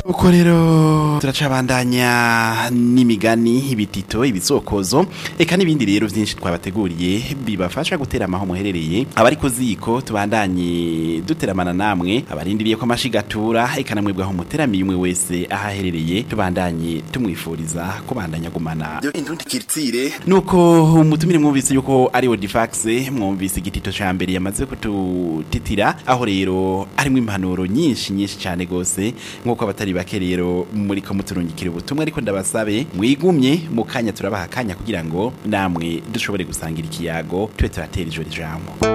uko rero turacabandanya n'imigani ibitito ibisokozo eka n'ibindi rero byinshi twabateguriye bibafasha gutera amaho muherereye abari ku ziko tubandanye duteramana namwe abarindiriye ko amashigatura eka namwe aho muteramiye umwe wese aho aherereye tubandanye tumwifuriza kubandanya gumana indundi kiritsire nuko umutumire mwumvise yuko ari Odifax mwumvise igitito ca mbere yamaze kututitira aho rero harimo impanuro nyinshi nyinshi cyane gose nkuko abatari bake rero muri ko muturungikira ubutumwa ariko ndabasabe mwigumye mu kanya turabaha akanya kugira ngo namwe dushobore gusangira ikiyago tube turatera ijoro ijambo